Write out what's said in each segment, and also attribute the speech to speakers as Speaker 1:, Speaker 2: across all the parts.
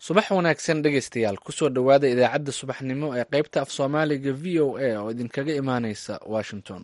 Speaker 1: subax wanaagsan dhegaystayaal kusoo dhowaada idaacadda subaxnimo ee qaybta af soomaaliga v o a oo idinkaga imaaneysa washington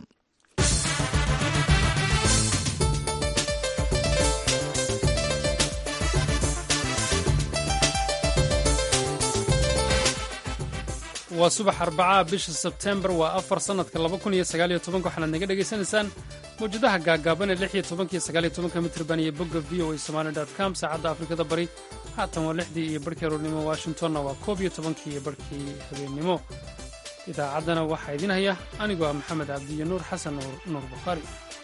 Speaker 2: waa subax arbacaha bisha sebtembar waa afar sannadka laba kun iyo sagaaliyo tobanka waxaanaad naga dhegaysanaysaan mawjadaha gaagaaban ee lix iyo tobankiyo sagaaliyo tobanka mitrban iyo bogga v o a somali dot com saacadda afrikada bari haatan waa lixdii iyo barhkii aroornimo washingtonna waa koob iyo tobankii iyo barhkii habeennimo idaacaddana waxaa idiin haya anigoo ah maxamed cabdiyo nuur xasan nuur bukhaari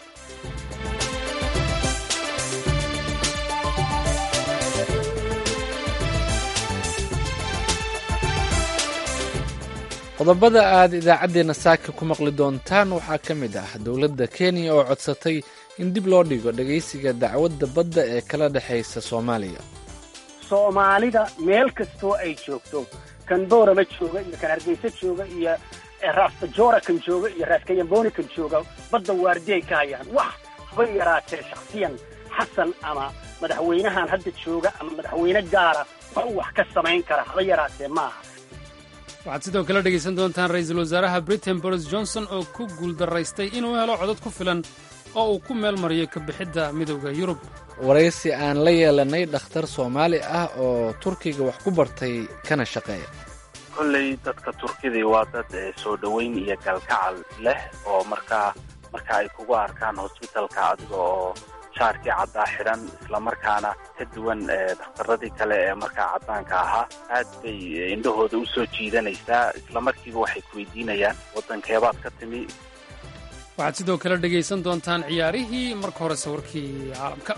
Speaker 1: qodobada aad idaacaddeenna saaka ku maqli doontaan waxaa ka mid ah dowladda kenya oo codsatay in dib loo dhigo dhegaysiga dacwadda badda ee kala dhexaysa soomaaliya
Speaker 3: soomaalida meel kastoo ay joogto kan boorama jooga iyo kan hargeysa jooga iyo raastajora kan jooga iyo raaskayamboni kan jooga badda waardiyay ka hayaan wax haba yaraatee shakhsiyan xasan ama madaxweynahan hadda jooga ama madaxweyne gaara wax uu wax ka samayn kara haba yaraatee maaha
Speaker 2: waxaad sidoo kale dhegaysan doontaan ra-iisul wasaaraha britain boris johnson oo ku guuldaraystay inuu helo codad ku filan oo uu ku meel mariyo kabixidda midowda yurub
Speaker 1: waraysi aan la yeelanay dhakhtar soomaali ah oo turkiga wax ku bartay kana shaqeeya
Speaker 4: kolley dadka turkidii waa dad soo dhoweyn iyo galkacal leh oo markaa marka ay kugu arkaan hosbitalka adiga oo shaarkii caddaa xidhan islamarkaana ka duwan dhakhtaradii kale ee markaa caddaanka ahaa aad bay indhahooda u soo jiidanaysaa islamarkiiba waxay ku weydiinayaan waddankeebaad ka timi
Speaker 2: waxaad sidoo kale dhegaysan doontaan ciyaarihii marka hore sawirkii caalamka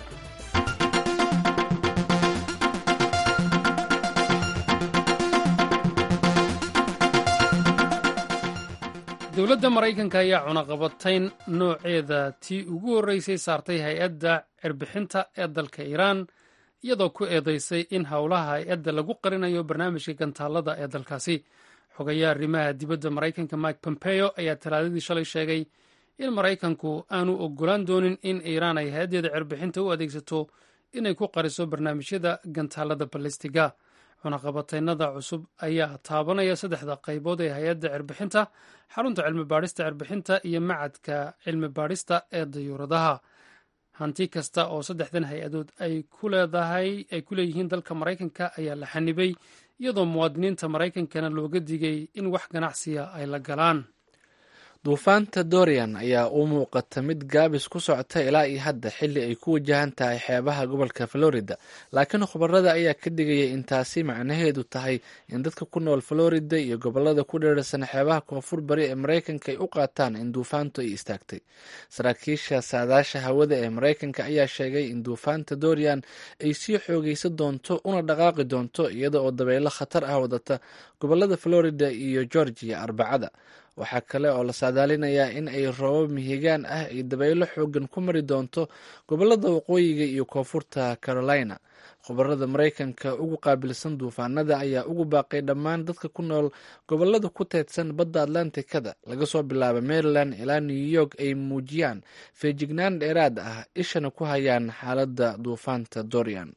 Speaker 2: dowladda maraykanka ayaa cunaqabatayn nooceeda tii ugu horreysay saartay hay-adda cirbixinta ee dalka iiraan iyadoo ku eedaysay in howlaha hay-adda lagu qarinayo barnaamijka gantaallada ee dalkaasi xogayaa arrimaha dibadda maraykanka mike pompeo ayaa talaadadii shalay sheegay in maraykanku aanu ogolaan doonin in iiraan ay hay-addeeda cirbixinta u adeegsato inay ku qariso barnaamijyada gantaallada balistiga cunaqabataynada cusub ayaa taabanaya saddexda qaybood ee hay-adda cirbixinta xarunta cilmi baadhista cirbixinta iyo macadka cilmi baadhista ee dayuuradaha hanti kasta oo saddexdan hay-adood ay ku leedahay ay ku leeyihiin dalka maraykanka ayaa la xanibay iyadoo muwaadiniinta maraykankana looga digay in wax ganacsiya ay la galaan
Speaker 1: duufaanta dorian ayaa u muuqata mid gaabis ku socota ilaa iyo hadda xilli ay ku wajahan tahay xeebaha gobolka florida laakiin khubarada ayaa ka digaya in taasi macnaheedu tahay in dadka ku nool florida iyo gobolada ku dheerarsan xeebaha koonfur bari ee maraykanka ay u qaataan in duufaantu ay istaagtay saraakiisha saadaasha hawada ee maraykanka ayaa sheegay in duufaanta dorian ay sii xoogeysan doonto una dhaqaaqi doonto iyada oo dabaylo khatar ah wadata gobolada florida iyo georgia arbacada waxaa kale oo la saadaalinayaa in ay roobab mihigaan ah ay dabaylo xoogan ku mari doonto gobolada waqooyiga iyo koonfurta carolina khubarada maraykanka ugu qaabilsan duufaanada ayaa ugu baaqay dhammaan dadka ku nool gobolada ku teedsan badda atlantikada laga soo bilaabo maryland ilaa new york ay muujiyaan feejignaan dheeraad ah ishana ku hayaan xaaladda duufaanta dorian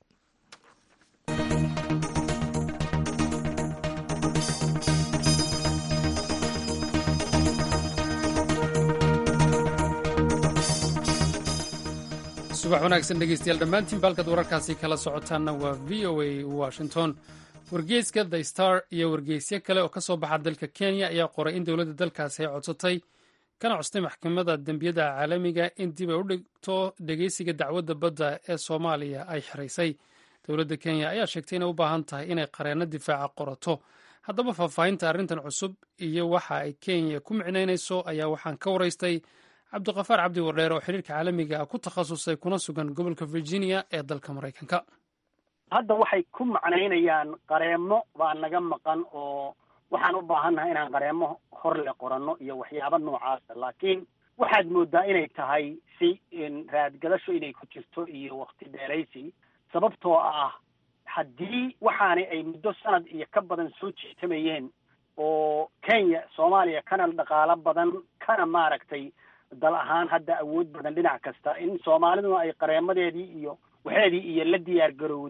Speaker 2: subax wanaagsan dhegeystayaal dhammaantiin baalkaad wararkaasi kala socotaanna waa v o a washington wargeyska the star iyo wargeysyo kale oo ka soo baxa dalka kenya ayaa qoray in dowladda dalkaasi ay codsatay kana costay maxkamadda dembiyada caalamiga in dib ay u dhigto dhegeysiga dacwadda badda ee soomaaliya ay xiraysay dowladda kenya ayaa sheegtay inay u baahan tahay inay qareenno difaaca qorato haddaba faahfaahinta arrintan cusub iyo waxa ay kenya ku micnaynayso ayaa waxaan ka waraystay cabdiqafaar cabdi wardheer oo xiriirka caalamiga ah ku takhasusay kuna sugan gobolka virginia ee dalka maraykanka
Speaker 3: hadda waxay ku macnaynayaan qareemo baa naga maqan oo waxaan u baahannahay inaan qareemo horle qoranno iyo waxyaabo noocaasa laakiin waxaad moodaa inay tahay si raadgadasho inay ku jirto iyo wakti dheeraysi sababtoo ah haddii waxaani ay muddo sanad iyo ka badan soo jeetamayeen oo kenya soomaaliya kana dhaqaalo badan kana maaragtay dal ahaan hadda awood badan dhinac kasta in soomaaliduna ay qareemadeedii iyo waxeedii iyo la diyaar garowday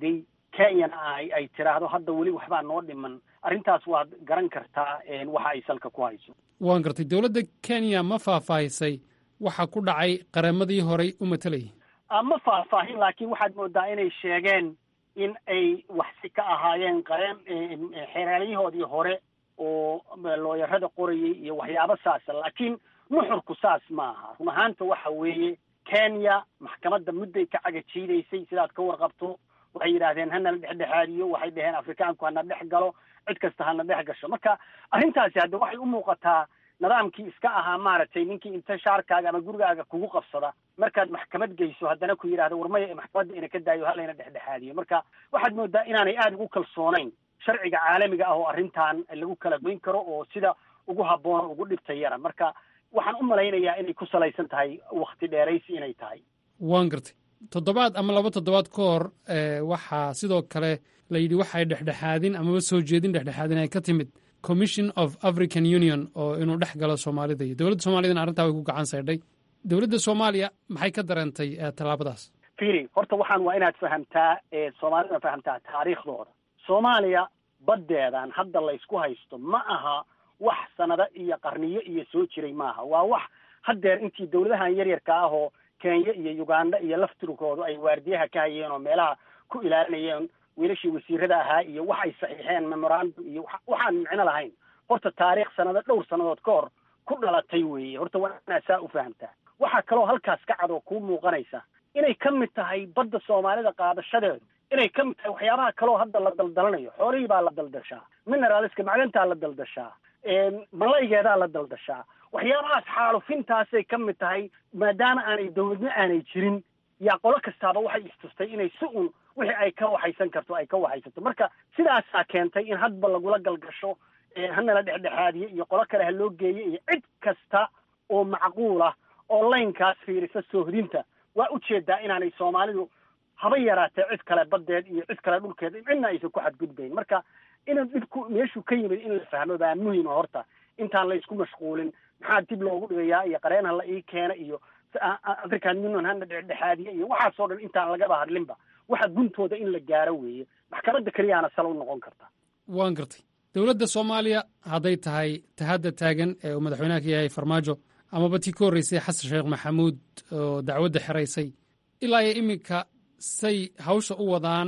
Speaker 3: kenyana ay ay tiraahdo hadda weli waxbaa noo dhiman arrintaas waad garan kartaa waxa ay salka ku hayso
Speaker 2: waan gartay dowladda kenya ma faahfaahisay waxa ku dhacay qareemadii horey u matalayay
Speaker 3: ma faahfaahin laakiin waxaad moodaa inay sheegeen in ay waxsi ka ahaayeen qareen xeeraaliyahoodii hore oo looyarada qorayay iyo waxyaabo saasa laakiin nuxurku saas ma aha run ahaanta waxa weeye kenya maxkamadda mudday ka cagajiidaysay sidaad ka warqabto waxay yidhaahdeen hana la dhexdhexaadiyo waxay dhaheen afrikaanku hana dhex galo cid kasta hana dhex gasho marka arrintaasi hadda waxay u muuqataa nidaamkii iska ahaa maaragtay ninkii inta shaarkaaga ama gurigaaga kugu qabsada markaad maxkamad geyso haddana ku yidhahda warmaya maxkamadda ina ka daayo halayna dhexdhexaadiyo marka waxaad moodaa inaanay aada ugu kalsoonayn sharciga caalamiga ah oo arrintan lagu kala goyn karo oo sida ugu habboon ugu dhibta yara marka waxaan u malaynayaa inay ku salaysan tahay wakti dheeraysi inay tahay
Speaker 2: waan gartay toddobaad ama laba toddobaad ka hor waxaa sidoo kale la yidhi waxay dhexdhexaadin amaba soo jeedin dhexdhexaadin ay ka timid commission of african union oo inuu dhex galo soomaalida iyo dowladda soomaaliyadana arrintaa way ku gacan saydhay dowladda soomaaliya maxay ka dareentay tallaabadaas
Speaker 3: firi horta waxaan waa inaad fahamtaa soomaalida fahamtaa taariikhdooda soomaaliya baddeedan hadda laysku haysto ma aha wax sanado iyo qarniyo iyo soo jiray maaha waa wax haddeer intii dowladahan yaryarka ah oo kenya iyo uganda iyo laftirkoodu ay waardiyaha ka hayeen oo meelaha ku ilaalinayeen wiilashii wasiirada ahaa iyo waxay saxiixeen memorandum iyo waxaan micno lahayn horta taariikh sanado dhowr sannadood ka hor ku dhalatay weeye horta waa inaad saa u fahamtaa waxaa kaloo halkaas ka cad oo kuu muuqanaysa inay ka mid tahay badda soomaalida qaadashadeedu inay ka mid tahay waxyaabaha kaloo hadda la daldalanayo xoolihii baa la daldashaa mineraliska macdantaa la daldashaa malaygeedaa la daldashaa waxyaabahaas xaalufintaasay ka mid tahay maadaama aanay dowladna aanay jirin yaa qolo kastaaba waxay istustay inay si un wixii ay ka waxaysan karto ay ka waxaysato marka sidaasaa keentay in hadba lagula galgasho hanala dhexdhexaadiye iyo qolo kale ha loo geeyo iyo cid kasta oo macquul ah oo laynkaas fiirisa soohdinta waa ujeedaa inaanay soomaalidu haba yaraatee cid kale baddeed iyo cid kale dhulkeed cidna aysan ku xadgudbayn marka inuu dhibku meeshuu ka yimid in la fahmo baa muhima horta intaan la isku mashquulin maxaa dib loogu dhigayaa iyo qareenha la ii keena iyo african union hana dhexdhexaadiye iyo waxaasoo dhan intaan lagaba hadlinba waxa guntooda in la gaaro weeye maxkamadda keliyaana sal u noqon karta
Speaker 2: waan gartay dowladda soomaaliya hadday tahay tahadda taagan ee uu madaxweynaha ka yahay farmaajo amaba tii ka horreysay xasan sheekh maxamuud oo dacwadda xeraysay ilaa iyo iminka say hawsha u wadaan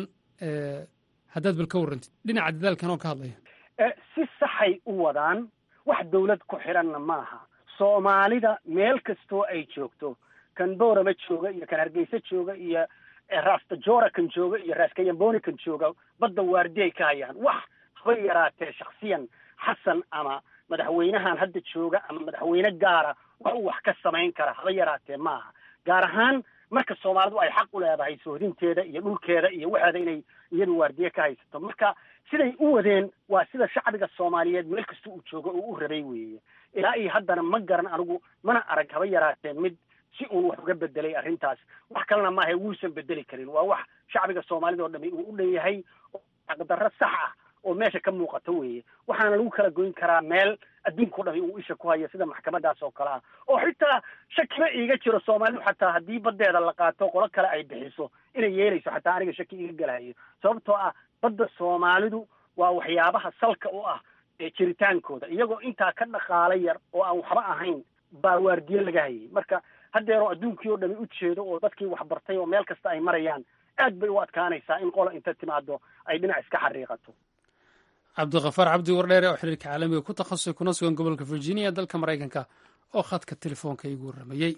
Speaker 2: haddaad bal ka warrantid dhinaca dadaalkan oo ka hadlaya
Speaker 3: si saxay u wadaan wax dawlad ku xiranna maaha soomaalida meel kastoo ay joogto kan boorama jooga iyo kan hargeysa jooga iyo rastajora kan jooga iyo raskayamboni kan jooga badda waardiay ka hayaan wax haba yaraatee shaksiyan xasan ama madaxweynahan hadda jooga ama madaxweyne gaara wax uu wax ka samayn kara haba yaraatee maaha gaar ahaan marka soomaalidu ay xaq u leedahay sohdinteeda iyo dhulkeeda iyo waxeeda inay iyadu waardiye ka haysato marka siday u wadeen waa sida shacbiga soomaaliyeed meel kasta uu joogo oo u rabay weeye ilaa iyo haddana ma garan anigu mana arag haba yaraatee mid si uun wax uga bedelay arrintaas wax kalena maaha wuusan bedeli karin waa wax shacbiga soomaalida oo dhami uu u dhan yahay xaqdarro sax ah oo meesha ka muuqata weeye waxaana lagu kala goyn karaa meel adduunkao dhami uu isha ku hayo sida maxkamadaas oo kale ah oo xitaa shakiba iiga jiro soomaalidu xataa haddii baddeeda la qaato qolo kale ay bixiso inay yeelayso xataa aniga shaki iiga galahayo sababtoo ah badda soomaalidu waa waxyaabaha salka u ah jiritaankooda iyagoo intaa ka dhaqaala yar oo aan waxba ahayn baa waardiye laga hayay marka haddeeroo adduunkii oo dhami u jeedo oo dadkii waxbartay oo meel kasta ay marayaan aad bay u adkaanaysaa in qola inta timaado ay dhinac iska xariiqato
Speaker 2: cabdikafaar cabdi wardheere oo xiriirka caalamiga ku takhasusay kuna sugan gobolka virginia dalka maraykanka oo khadka telefoonka igu warramayey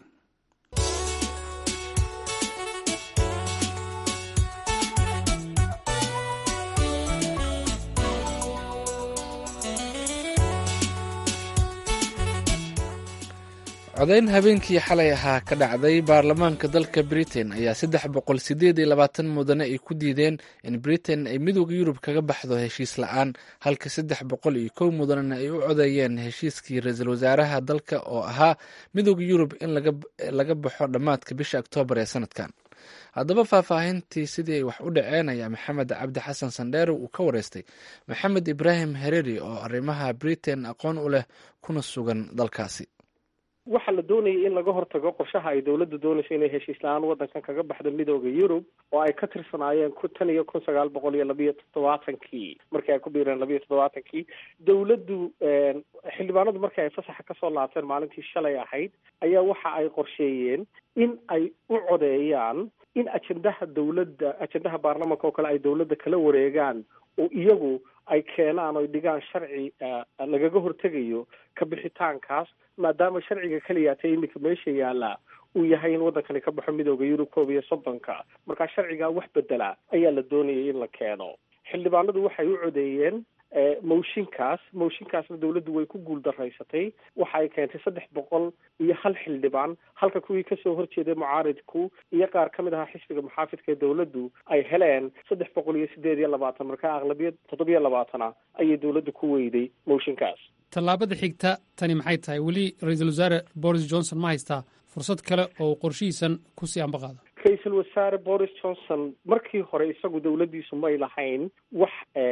Speaker 1: codayn habeenkii xalay ahaa ka dhacday baarlamaanka dalka britain ayaa saddex boqol sideed iyo labaatan mudane ay ku diideen in britain ay midooda yurub kaga baxdo heshiis la-aan halka saddex boqol iyo kow mudanena ay u codeeyeen heshiiskii ra-iisul wasaaraha dalka oo ahaa midooda yurub in laga baxo dhammaadka bisha oktoobar ee sanadkan haddaba faahfaahintii sidii ay wax u dhaceen ayaa maxamed cabdi xasan sandheere uu ka wareystay maxamed ibraahim hereri oo arrimaha britain aqoon u leh kuna sugan dalkaasi
Speaker 5: waxaa la doonayay in laga hortago qorshaha ay dowladda doonayso inay heshiis la-aan waddankan kaga baxdo midooda yurub oo ay ka tirsanaayeen ku tan iyo kun sagaal boqol iyo labiyo toddobaatankii markii ay ku biireen labiyo toddobaatankii dawladdu xildhibaanadu markii ay fasaxa kasoo laabteen maalintii shalay ahayd ayaa waxa ay qorsheeyeen in ay u codeeyaan in ajendaha dawladda ajendaha baarlamanka oo kale ay dawladda kala wareegaan oo iyagu ay keenaan oy dhigaan sharci lagaga hortegayo ka bixitaankaas maadaama sharciga keliyaatay iminka meesha yaallaa uu yahay in waddankani ka baxo midooda yurub koob iyo soddonka markaa sharcigaa wax bedela ayaa la doonayay in la keeno xildhibaanadu waxay u codeeyeen mooshinkaas mooshinkaasna dawladdu way ku guul daraysatay waxa ay keentay saddex boqol iyo hal xildhibaan halka kuwii kasoo horjeeday mucaaridku iyo qaar ka mid ahaa xisbiga muxaafidka ee dawladdu ay heleen saddex boqol iyo sideed iyo labaatan markaa aqlabiyad toddobiyo labaatana ayay dawladdu ku weyday mooshinkaas
Speaker 2: tallaabada xigta tani maxay tahay weli ra-iisul wasaare boris johnson ma haystaa fursad kale oo qorshihiisan kusii ambaqaada
Speaker 5: ra-iisul wasaare boris johnson markii hore isagu dawladdiisu may lahayn wax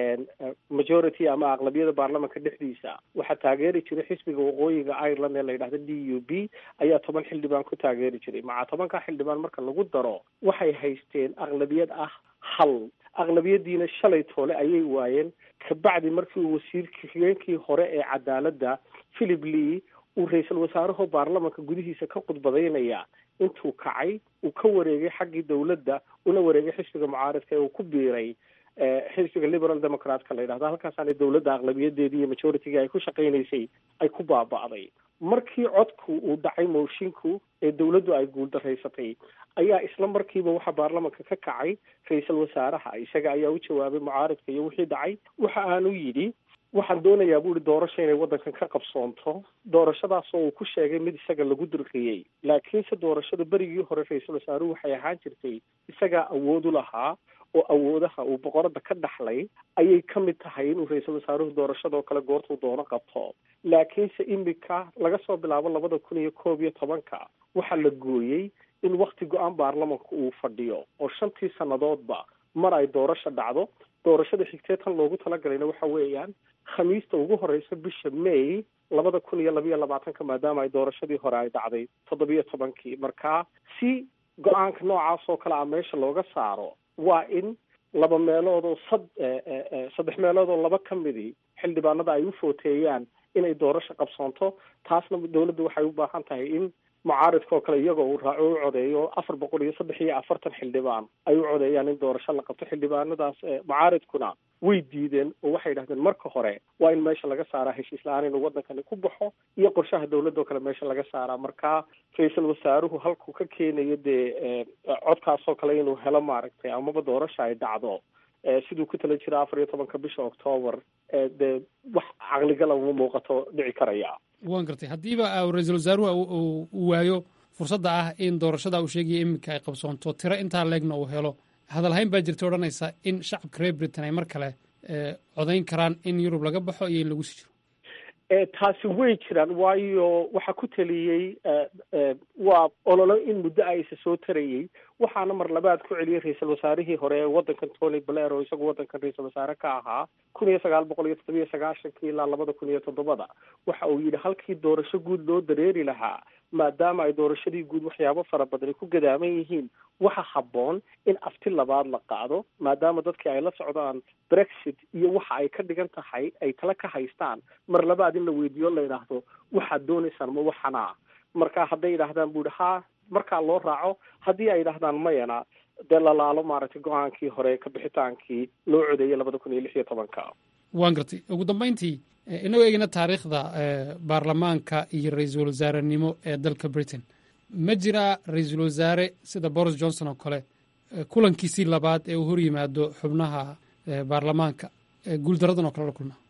Speaker 5: majority ama aqlabiyada baarlamanka dhexdiisa waxaa taageeri jiray xisbiga waqooyiga ireland ee la yidhahda d u b ayaa toban xildhibaan ku taageeri jiray maca tobanka xildhibaan marka lagu daro waxay haysteen aqlabiyad ah hal aqlabiyadiina shalay toole ayay waayeen kabacdi markii uu wasiirka xigeenkii hore ee cadaaladda philip lee uu ra-iisul wasaaraho baarlamanka gudihiisa ka khudbadaynaya intuu kacay uu ka wareegay xaggii dawladda una wareegay xisbiga mucaaridka ee uu ku biiray xisbiga liberal democratka la yidhahdo halkaasaana dawladda aqlabiyadeedii iyo majorityga ay ku shaqaynaysay ay ku baaba'day markii codku uu dhacay moshinku ee dawladdu ay guuldaraysatay ayaa isla markiiba waxaa baarlamanka ka kacay ra-iisul wasaaraha isaga ayaa u jawaabay mucaaridka iyo wixii dhacay waxa aanu yidhi waxaan doonayaa bu ihi doorasho inay waddankan ka qabsoonto doorashadaas oo uu ku sheegay mid isaga lagu dirqiyey laakiinse doorashada berigii hore ra-iisul wasaaruhu waxay ahaan jirtay isagaa awood u lahaa oo awoodaha uu boqorada ka dhaxlay ayay ka mid tahay inuu ra-iisul wasaaruhu doorashadoo kale goortuu doono qabto laakiinse imika laga soo bilaabo labada kun iyo koob iyo tobanka waxaa la gooyey in wakti go-aan baarlamanka uu fadhiyo oo shantii sannadoodba mar ay doorasho dhacdo doorashada xigtee tan loogu talagalayna waxa weeyaan khamiista ugu horeysa bisha may labada kun iyo labiyo labaatanka maadaama ay doorashadii hore ay dhacday toddobiyo tobankii markaa si go-aanka noocaas oo kale a meesha looga saaro waa in laba meelood oo sad saddex meelood oo laba ka midii xildhibaanada ay u footeeyaan inay doorasho qabsoonto taasna dawladdu waxay u baahan tahay in mucaaridka oo kale iyagoo uu raaco u codeeyo afar boqol iyo saddex iyo afartan xildhibaan ay u codeeyaan in doorasho la qabto xildhibaanadaas mucaaridkuna way diideen oo waxay yidhahdeen marka hore waa in meesha laga saaraa heshiis la-aan inuu waddankani ku baxo iyo qorshaha dawladda oo kale meesha laga saaraa markaa ra-iisul wasaaruhu halkuu ka keenayo dee codkaasoo kale inuu helo maaragtay amaba doorasha ay dhacdo siduu ku tala jira afar iyo tobanka bisha octoobar dee wax caqligala uma muuqato dhici karaya
Speaker 2: waan gartay haddiiba ra-iisul wasaaruhu uu waayo fursadda ah in doorashada uu sheegaya iminka ay qabsoonto tiro intaa leegna uu helo hadalhayn baa jirta odhanaysa in shacabka reer britain ay mar kale codayn karaan in yurub laga baxo iyo in lagu sii jiro
Speaker 5: taasi way jiraan waayo waxaa ku taliyey waa ololo in muddo a isa soo tarayey waxaana mar labaad ku celiyey ra-iisul wasaarihii hore ee waddankan tony blair oo isagu waddankan ra-iisul wasaare ka ahaa kun iyo sagaal boqol iyo toddobiyo sagaashankii ilaa labada kun iyo toddobada waxa uu yidhi halkii doorasho guud loo dareeri lahaa maadaama ay doorashadii guud waxyaabo fara badani ku gadaaman yihiin waxa habboon in afti labaad la qaado maadaama dadkii ay la socdaan brexit iyo waxa ay ka dhigan tahay ay tala ka haystaan mar labaad in la weydiiyo la yidhaahdo waxaad doonaysaan ma waxanaa marka hadday yidhaahdaan bu ihi ha markaa loo raaco haddii ay yidhahdaan mayana dee lalaalo maaragtay go-aankii hore ka bixitaankii loo codeeyay labada kun iyo lix iyo tobanka
Speaker 2: waan gartay ugu dambayntii inagoo eegina taariikhda baarlamaanka iyo ra-iisul wasaarenimo ee dalka britain ma jiraa ra-iisul wasaare sida boris johnson oo kale kulankiisii labaad ee uu hor yimaado xubnaha baarlamaanka guuldaradan oo kale la kulmaa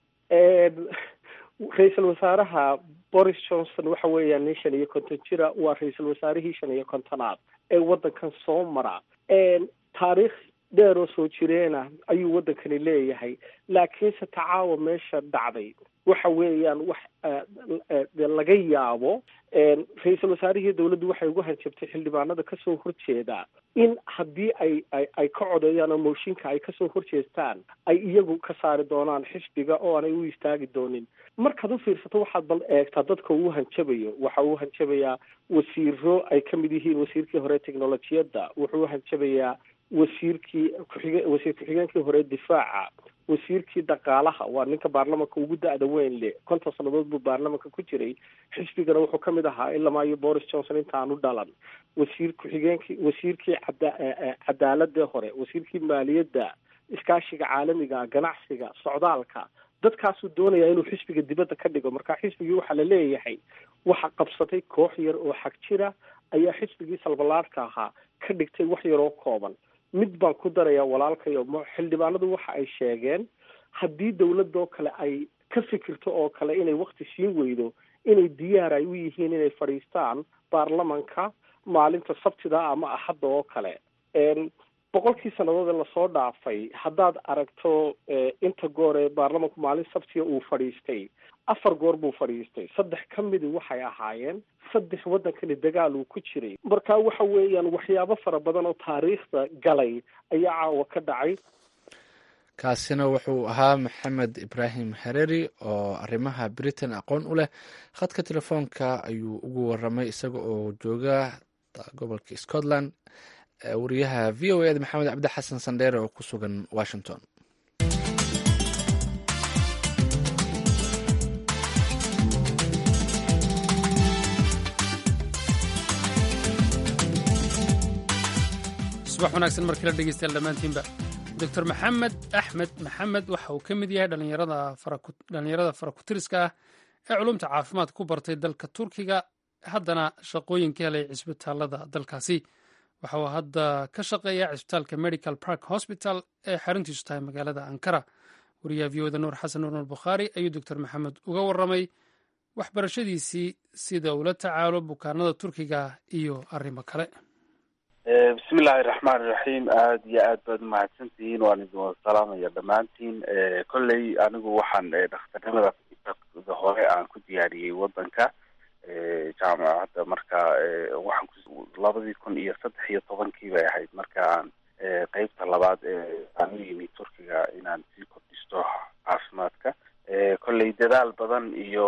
Speaker 5: ra-iisul wasaaraha boris johnson waxa weeyaan nin shan iyo konton jira waa ra-iisul wasaarihii shan iyo kontonaad ee waddankan soo mara taariikh dheer oo soo jireena ayuu waddankani leeyahay laakiinse tacaawa meesha dhacday waxa weeyaan wax laga yaabo ra-iisul wasaarihii dawladdu waxay ugu hanjabtay xildhibaanada kasoo horjeeda in haddii ay ay ay ka codeeyaan oo mooshinka ay kasoo horjeestaan ay iyagu ka saari doonaan xisbiga oo aanay u istaagi doonin markaad u fiirsato waxaad bal eegtaa dadka uu hanjabayo waxa uu hanjabayaa wasiiro ay ka mid yihiin wasiirkii hore technolojiyadda wuxuu hanjabayaa wasiirkii kuxige wasiir ku-xigeenkii hore difaaca wasiirkii dhaqaalaha waa ninka baarlamanka ugu da-da weyn le konton sannadood buu baarlamanka ku jiray xisbigana wuxuu kamid ahaa ilama iyo boris johnson intaanu dhalan wasiir ku-xigeenkii wasiirkii cada cadaaladee hore wasiirkii maaliyadda iskaashiga caalamiga ganacsiga socdaalka dadkaasuu doonaya inuu xisbiga dibadda ka dhigo marka xisbigii waxaa la leeyahay waxa qabsatay koox yar oo xag jira ayaa xisbigii salbalaadhka ahaa ka dhigtay wax yaroo kooban mid baan ku darayaa walaalkayo xildhibaanadu waxa ay sheegeen haddii dawladoo kale ay ka fikirto oo kale inay wakti siin weydo inay diyaar ay u yihiin inay fadhiistaan baarlamanka maalinta sabtida ama axadda oo kale boqolkii sannadood ee lasoo dhaafay haddaad aragto inta goor ee baarlamanku maalin sabtiga uu fadhiistay afar goor buu fadhiistay saddex ka midi waxay ahaayeen saddex waddankani dagaal uu ku jiray marka waxa weeyaan waxyaabo fara badan oo taariikhda galay ayaa caawa ka dhacay
Speaker 1: kaasina wuxuu ahaa maxamed ibraahim hareeri oo arrimaha britain aqoon u leh khadka telefoonka ayuu ugu waramay isaga oo jooga gobolka scotland wariyaha v o eda maxamed cabdi xasan sandheere oo ku sugan washington
Speaker 2: subax wanaagsan markala dhegeystayaal dhammaantiinba doctor maxamed axmed maxamed waxa uu ka mid yahay dhalinyarada farakutiriska ah ee culumta caafimaad ku bartay dalka turkiga haddana shaqooyin ka helay cisbitaalada dalkaasi waxa uu hadda ka shaqeeyaa cisbitaalka medical park hospital ee xaruntiisu tahay magaalada ankara wariyaha v oda nuur xasan nuur bukhaari ayuu doctor maxamed uga waramay waxbarashadiisii sida ula tacaalo bukaanada turkiga iyo arrimo kale
Speaker 4: bismi illaahi raxmaan iraxiim aada iyo aad baad umahadsantihiin waan idin wada salaamaya dhammaantiin kolley anigu waxaan dhakhtarnimada hore aan ku diyaariyey wadanka jaamacadda marka waxaan labadii kun iyo saddex iyo tobankii bay ahayd marka aan qeybta labaad aan u yimi turkiga inaan sii kordhisto caafimaadka kolley dadaal badan iyo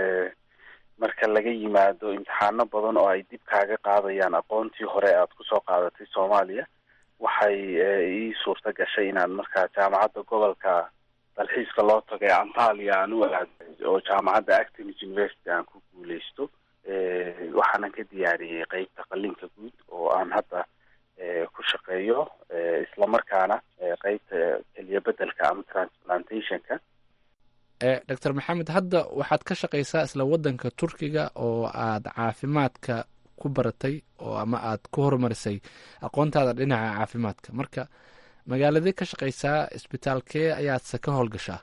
Speaker 4: marka laga yimaado imtixaano badan oo ay dib kaaga qaadayaan aqoontii hore aad kusoo qaadatay soomaaliya waxay ii suurta gashay inaan markaa jaamacadda gobolka dalxiiska loo tagay antalia aan u aaday oo jaamacadda actimis university aan ku guuleysto waxaanan ka diyaariyey qeybta qalinka guud oo aan hadda ku shaqeeyo islamarkaana qeybta keliya bedelka ama transplantationka
Speaker 1: doctor maxamed hadda waxaad ka shaqaysaa isla waddanka turkiga oo aad caafimaadka ku baratay oo ama aad ku horumarisay aqoontaada dhinaca caafimaadka marka magaaladee ka shaqaysaa isbitaalkee ayaadse ka howlgashaa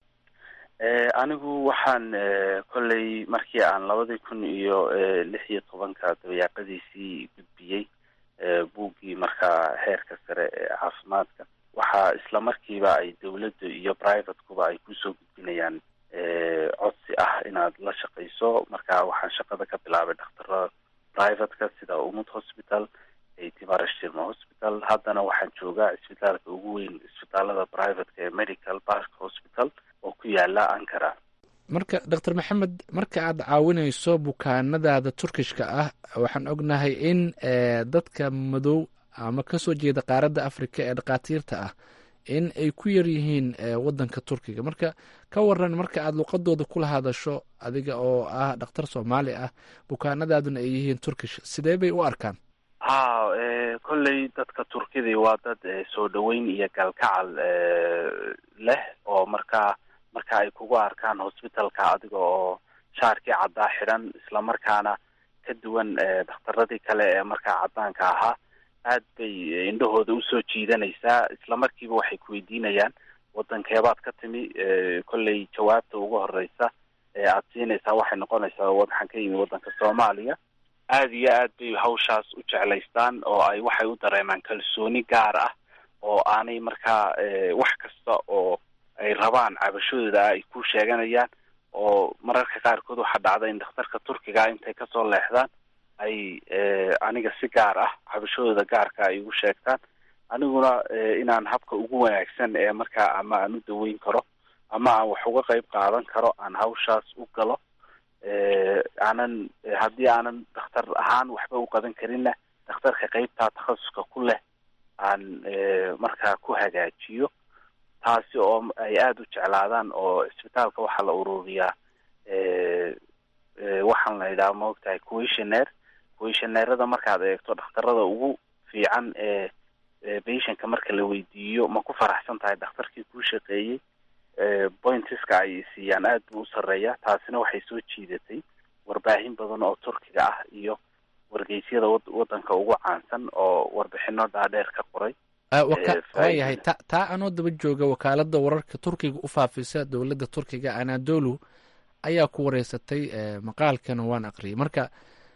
Speaker 4: anigu waxaan kolley markii aan labadii kun iyo lix iyo tobanka dabayaaqadiisii gudbiyey buuggii markaa heerka sare ee caafimaadka waxaa isla markiiba ay dawladda iyo privatekuba ay kusoo gudbinayaan codsi ah inaad la shaqayso marka waxaan shaqada ka bilaabay dhakhtarada privateka sida umud hospital timarashirma hospital haddana waxaan joogaa isbitaalka ugu weyn isbitaalada privateka ee medical park hospital oo ku yaala ankara
Speaker 1: marka doctor maxamed marka aad caawinayso bukaanadaada turkishka ah waxaan ognahay in dadka madow ama kasoo jeeda qaaradda africa ee dhakhaatiirta ah in ay ku yar yihiin waddanka turkiga marka ka waran marka aada luqadooda kula hadasho adiga oo ah dhakhtar soomaali ah bukaanadaaduna ay yihiin turkish sidee bay u arkaan
Speaker 4: ha kolley dadka turkidii waa dad soo dhaweyn iyo galkacal leh oo markaa marka ay kugu arkaan hosbitalka adiga oo shaarkii caddaa xidhan islamarkaana ka duwan dhakhtaradii kale ee markaa caddaanka ahaa aad bay indhahooda usoo jiidanaysaa isla markiiba waxay kuweydiinayaan wadankeebaad ka timi kolley jawaabta ugu horeysa ee aad siinaysaa waxay noqonaysaa waxaan ka yimi waddanka soomaaliya aada iyo aad bay hawshaas u jeclaystaan oo ay waxay u dareemaan kalsooni gaar ah oo aanay markaa wax kasta oo ay rabaan cabashadooda ay ku sheeganayaan oo mararka qaarkood waxaa dhacda in dhakhtarka turkiga intay kasoo leexdaan ay aniga si gaar ah cabashadooda gaarka ay igu sheegtaan aniguna inaan habka ugu wanaagsan ee markaa ama aan u daweyn karo ama aan wax uga qeyb qaadan karo aan hawshaas u galo aanan haddii aanan dhakhtar ahaan waxba u qaban karinna dhakhtarka qeybtaa takhasuska ku leh aan markaa ku hagaajiyo taasi oo ay aada u jeclaadaan oo isbitaalka waxaa la ururiyaa waxaan la yidhaha maogtahay questionnaire questionnairada markaad eegto dhakhtarada ugu fiican ee patientka marka la weydiiyo ma ku faraxsan tahay dhakhtarkii kuu shaqeeyey pointiska ay siiyaan aad buu u sarreeya taasina waxay soo jiidatay warbaahin badan oo turkiga ah iyo wargeysyada waddanka ugu caansan oo warbixino dhaadheer ka qoray
Speaker 1: waayahay ta taa anoo daba jooga wakaalada wararka turkiga u faafisa dowladda turkiga anadolu ayaa ku wareysatay maqaalkana waan aqriyay marka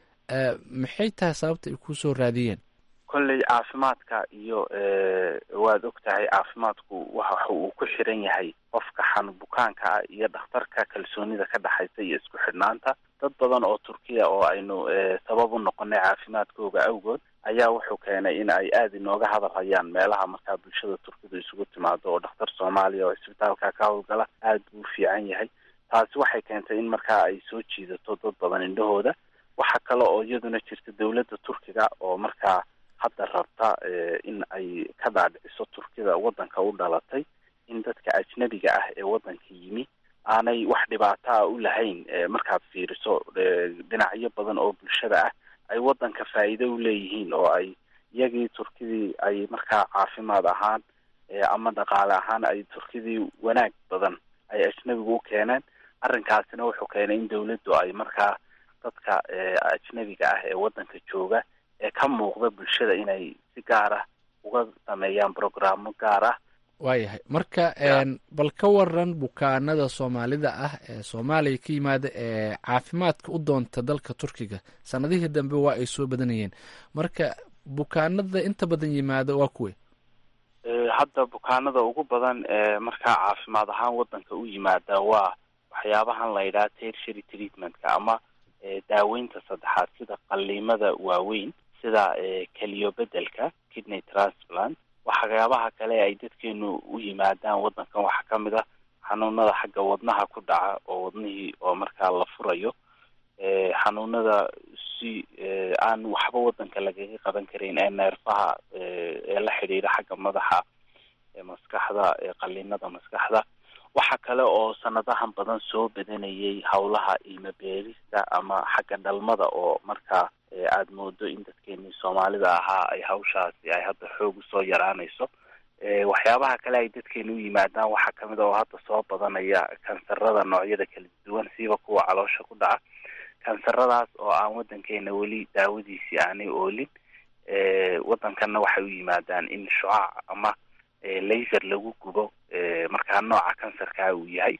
Speaker 1: maxay tahay sababta ay kusoo raadiyeen
Speaker 4: kolley caafimaadka iyo waad og tahay caafimaadku waxa uu ku xiran yahay qofka xanu bukaanka ah iyo dhakhtarka kalsoonida ka dhexaysa iyo isku xidhnaanta dad badan oo turkiya oo aynu sabab u noqonay caafimaadkooga awgood ayaa wuxuu keenay in ay aada inooga hadal hayaan meelaha markaa bulshada turkidu isugu timaado oo dhakhtar soomaaliya oo isbitaalka ka howlgala aada buu u fiican yahay taasi waxay keentay in markaa ay soo jiidato dad badan indhahooda waxa kale oo iyaduna jirta dowladda turkiga oo markaa hadda rabta in ay ka dhaadhiciso turkida waddanka u dhalatay in dadka ajnabiga ah ee waddanka yimi aanay wax dhibaataa u lahayn markaad fiiriso dhinacyo badan oo bulshada ah ay waddanka faa'iido u leeyihiin oo ay iyagii turkidii ay markaa caafimaad ahaan ama dhaqaale ahaan ay turkidii wanaag badan ay ajnabigu u keeneen arrinkaasina wuxuu keenay in dowladdu ay markaa dadka ajnabiga ah ee waddanka jooga ee ka muuqda bulshada inay si gaar ah uga sameeyaan brograamo gaar ah
Speaker 1: waayahay marka bal ka waran bukaanada soomaalida ah ee soomaaliya ka yimaada ee caafimaadka u doonta dalka turkiga sanadihii dambe waa ay soo badanayeen marka bukaanada inta badan yimaada waa kuwe
Speaker 4: hadda bukaanada ugu badan ee markaa caafimaad ahaan waddanka u yimaada waa waxyaabahan la yidhaha tertiary treatmentka ama daaweynta saddexaad sida qaliimada waaweyn sida keliyo bedelka kidney transplant waxyaabaha kale ay dadkeenu u yimaadaan waddankan waxaa ka mid ah xanuunada xagga wadnaha ku dhaca oo wadnihii oo markaa la furayo xanuunada si aan waxba waddanka lagaga qaban karin ee neerfaha ee la xidhiidha xagga madaxa maskaxda qaliinada maskaxda waxa kale oo sanadahan badan soo badanayay howlaha ilmo beerista ama xagga dhalmada oo markaa aada moodo in dadkeenii soomaalida ahaa ay hawshaasi ay hadda xoog usoo yaraanayso waxyaabaha kale ay dadkeena u yimaadaan waxaa kamid a oo hadda soo badanaya kansarada noocyada kala duwan siiba kuwa caloosha ku dhaca kansaradaas oo aan waddankeena weli daawadiisii aanay oolin waddankanna waxay u yimaadaan in shucaac ama laser lagu gubo markaa nooca kansarkaa uu yahay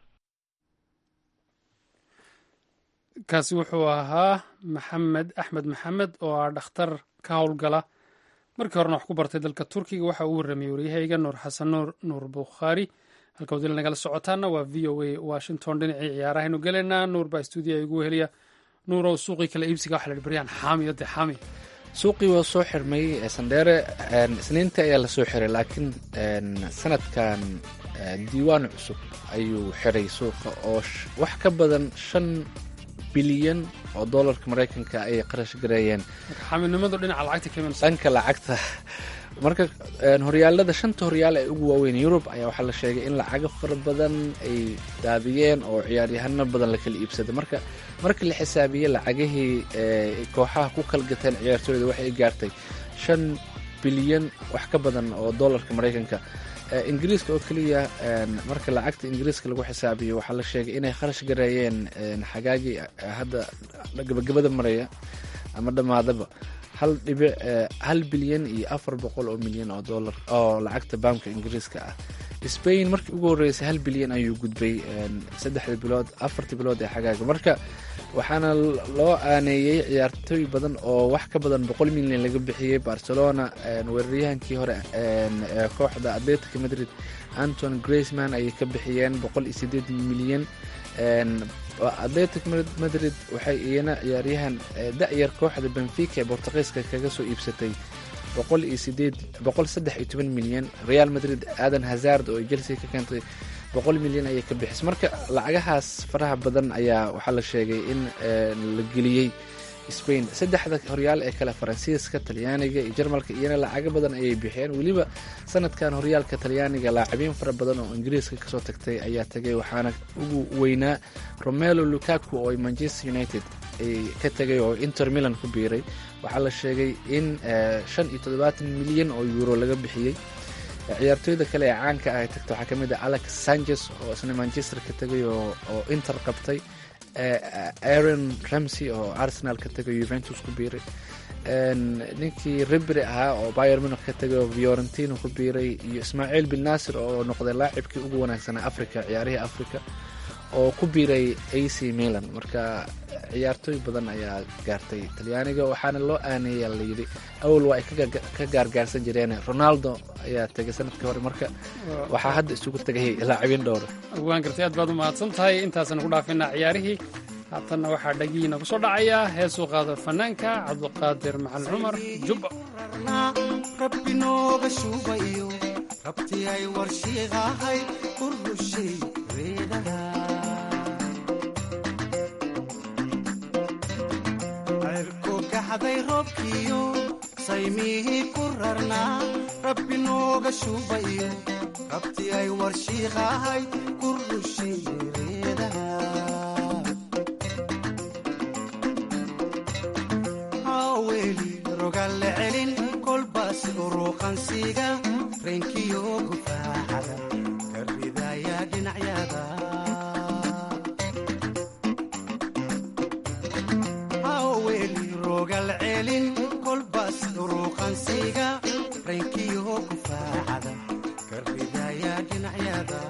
Speaker 2: kaasi wuxuu ahaa maxamed axmed maxamed oo ah dhakhtar ka howlgala markii horena wax ku bartay dalka turkiga waxa uu warramayey waryahayga nuur xasan nuur nuur bukhaari halka wadila nagala socotaana waa v o a washington dhinacii ciyaarahaynu gelaynaa nuur baa stuudiya igu heliya nuur oo suuqii kala iibsiga waxa la hi baryaan xaamiyo dee xaami
Speaker 1: suuqii waa soo xirmay sandheere isniintii ayaa lasoo xiray laakiin sanadkan diiwaan cusub ayuu xiray suuqa oo wax ka badan shan bilyan oo dollarka maraykanka ayay qarash gareeyeen
Speaker 2: xaaminimadu dhinaca lacagta ka imanaysa
Speaker 1: dhanka lacagta marka horyaalada shanta horyaal ee ugu waaweyn yurub ayaa waxaa la sheegay in lacago fara badan ay daadiyeen oo ciyaaryahano badan la kala iibsaday marka marka la xisaabiyey lacagihii kooxaha ku kala gateen ciyaartooyda waxay gaartay shan bilyan wax ka badan oo dollarka maraykanka ingiriiska oo keliya marka lacagta ingiriiska lagu xisaabiyo waxaa la sheegay inay kharash gareeyeen xagaagii hadda gabagabada maraya ama dhammaadaba hal dhibic hal bilyan iyo afar boqol oo milyan oo dollar oo lacagta baamka ingiriiska ah spain markii ugu horreysay hal bilyan ayuu gudbay saddexda bilood afartii bilood ee xagaaga marka waxaana loo aaneeyey ciyaartooy badan oo wax ka badan boqol milyan laga bixiyey barcelona weeraryahankii hore kooxda atletica madrid anton graceman ayay ka bixiyeen boqol iyo sideed milyan atletic madrid waxay iyana ciyaaryahan da-yar kooxda benfica ee bortuqiiska kaga soo iibsatay boqol iyo sideed boqol saddex iyo toban milyan real madrid aadan hazard oo ay chelsea ka keentay boqol milyan ayay ka bixisay marka lacagahaas faraha badan ayaa waxaa la sheegay in la geliyey spain saddexda horyaal ee kale faransiiska talyaaniga iyo jarmalka iyana lacago badan ayay bixiyeen weliba sanadkan horyaalka talyaaniga laacabiin fara badan oo ingiriiska kasoo tagtay ayaa tagay waxaana ugu weynaa romelo lukaku oo manchester united ay ka tagay oo inter milan ku biiray waxaa la sheegay in shan iyo toddobaatan milyan oo euro laga bixiyey ciyaartooyda kale ee caanka ah ay tagta waxaa kamid ah alex sanchez oo isna manchester ka tagay oo inter qabtay aaron ramsey oo arsenal ka tagay juventus ku biiray ninkii ribri ahaa oo bayer munich ka tagay oo fiorentino ku biiray iyo ismaaciil bin nasir oo noqday laacibkii ugu wanaagsanaa africa ciyaarihii africa oo ku biiray ac milan marka ciyaartooy badan ayaa gaartay talyaaniga waxaana loo aaneeya layidhi awal waa ay ka gaargaarsan jireen ronaldo ayaa tegay sanadkii hore marka waxaa hadda isugu tegay laacibiin dhowra
Speaker 2: waan gartay aad baad u mahadsan tahay intaasaan ku dhaafinaa ciyaarihii haatanna waxaa dhagihiina ku soo dhacaya heesuu qaado fanaanka cabduqaadir macalin cumar jubba
Speaker 6: rabbi nooga shuubayo rabti ay warshiiqahay urushay reedaha cirku gaxday roobkiyo saymihii ku rarnaa rabbi nooga shuubayo rabti ay warshiiqahay ku rushay reedaha haweli rogalle celin kolbaas uruqansiga reenkiyo gufaaxada ka ridaya dhinacyada haweli rogal celin kolbaas uruqansiga reenkiyo gufaaxada ka ridaya dhinacyada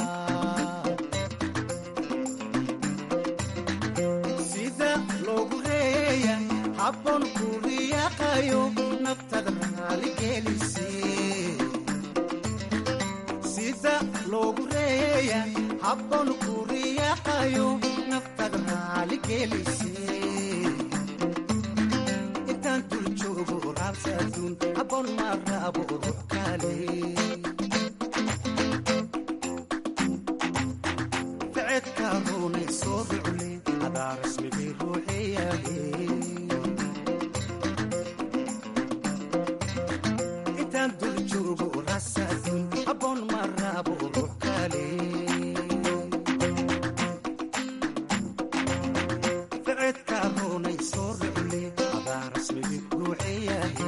Speaker 6: sida loogu reeya habboon ku riyaaqayo naftada raaligelise sida loogu reeya habboon ku riyaaqayo naftada raaligelise intaan dul joogo raabsa adduun habboon ma raabo ruux kale ficedka ruunay soo rucule adaa rasmigii ruuxeyaale intaan dul joogo raabsa adduun habboon ma raabo ruux kale ficedka ruunay soo rucule adaa rasmigii ruuxeyaale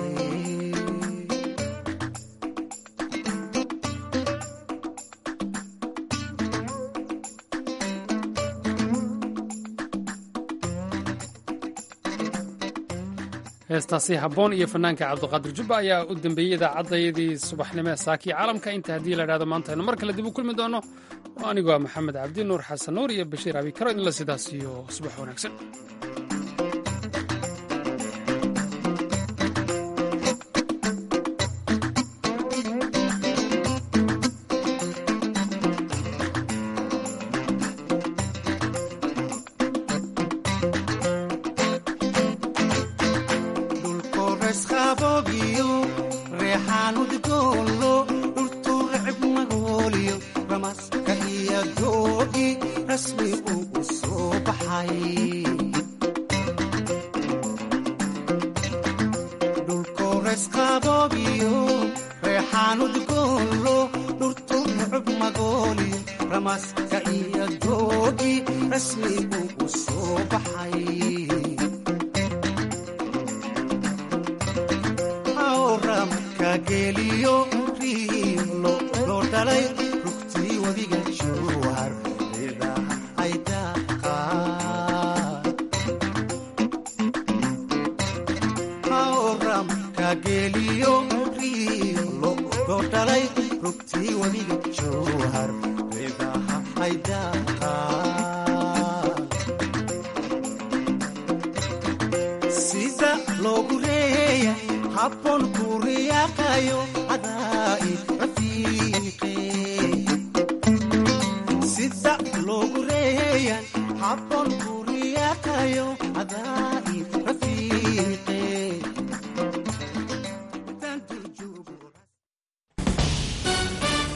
Speaker 2: heestaasi habboon iyo fanaanka cabduqaadir jubba ayaa u dembeeyey idaacaddayadii subaxnimo ee saakii caalamka inta haddii la idhahdo maanta aynu mar kale dib u kulmi doono oo anigu waa maxamed cabdi nuur xasan nuur iyo bashiir abi karo idinla sidaas iyo subax wanaagsan
Speaker 6: dhulkores qaboobiyo reexaan udgoolo dhultuu recib magooliyo ramaska iyo doogi rasmi uu u soo baxay dhulkores qaboobiyo reexaan udgoolo dhultuu recib magooliyo ramaska iyo doogi rasmi uu u soo baxay awramka geliyo riilo loo dhalay rugtii wadiga jowhar idaha ay daaqaan awramka geliyo riilo loo dhalay rugtii wadiga jowhar idaha ay daaqaan